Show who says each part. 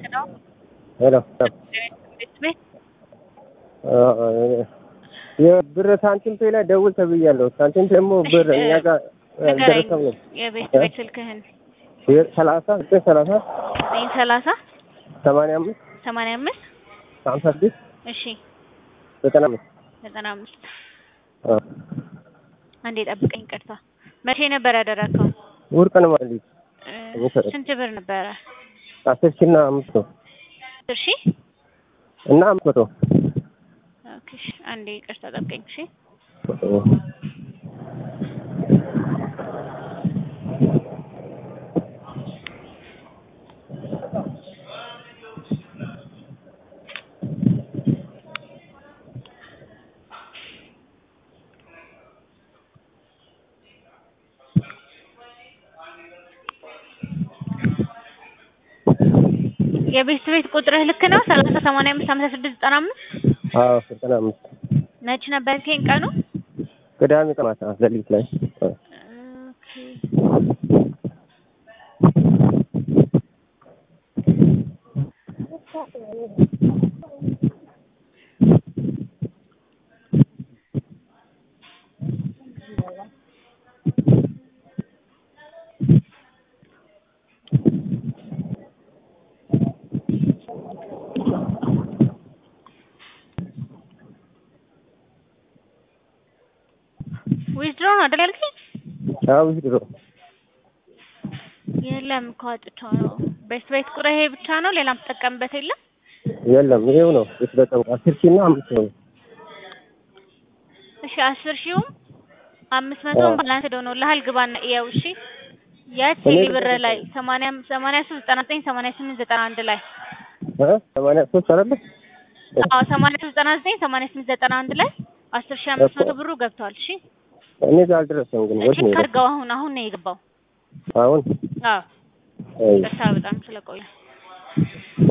Speaker 1: ነው
Speaker 2: ሄሎ
Speaker 1: ቤት
Speaker 2: የብር ሳንቲም ፔ ላይ ደውል ተብያለሁ። ሳንቲም ደግሞ ብር እኛ ጋር አልደረሰም ነው።
Speaker 1: የቤት ቤት ስልክህን
Speaker 2: ሰላሳ ዘጠኝ ሰላሳ
Speaker 1: ዘጠኝ ሰላሳ
Speaker 2: ሰማንያ አምስት
Speaker 1: ሰማንያ አምስት
Speaker 2: ሀምሳ ስድስት
Speaker 1: እሺ
Speaker 2: ዘጠና አምስት
Speaker 1: ዘጠና አምስት አንዴ ጠብቀኝ። ቅርታ መቼ ነበር ያደረግከው?
Speaker 2: ውርቅ ነው ማለት
Speaker 1: እ ስንት ብር ነበረ?
Speaker 2: አስር ሺህ እና አምስት መቶ
Speaker 1: እሺ
Speaker 2: እና አምስት መቶ
Speaker 1: ኦኬ እሺ፣ አንዴ ቅርታ ጠብቀኝ። እሺ የቤት ቤት ቁጥርህ ልክ ነው? ሰላሳ ሰማንያ አምስት ሀምሳ ስድስት ዘጠና አምስት
Speaker 2: አዎ ዘጠና አምስት
Speaker 1: መች ነበር ያልከኝ ቀኑ?
Speaker 2: ቅዳሜ ቀን ማታ ሌሊት ላይ
Speaker 1: ኦኬ ዊዝድሮ ነው አይደል ያልከኝ?
Speaker 2: አዎ ድሮ
Speaker 1: የለም እኮ አውጥቼው ነው። ቤት ቤት ቁጥር ይሄ ብቻ ነው? ሌላ የምትጠቀምበት የለም?
Speaker 2: የለም ይሄው ነው የተጠቀምኩ አስር ሺህ እና አምስት ነው
Speaker 1: እሺ አስር ሺውም አምስት መቶም ባላንስ ሆኖልሃል። ግባና እያው እሺ። የት ቴሌ ብር ላይ ሰማንያ ሰማንያ ሶስት ዘጠና ዘጠኝ ሰማንያ ስምንት ዘጠና አንድ ላይ
Speaker 2: እ ሰማንያ ሶስት አይደለ
Speaker 1: አዎ ሰማንያ ሶስት ዘጠና ዘጠኝ ሰማንያ ስምንት ዘጠና አንድ ላይ አስር ሺህ አምስት መቶ ብሩ ገብቷል። እሺ
Speaker 2: እኔ ጋር አልደረሰም ግን ወድ
Speaker 1: ቼክ
Speaker 2: ነው
Speaker 1: አድርገው። አሁን አሁን ነው የገባው።
Speaker 2: አሁን
Speaker 1: አዎ
Speaker 2: አይ
Speaker 1: ቅርታ በጣም ስለቆየ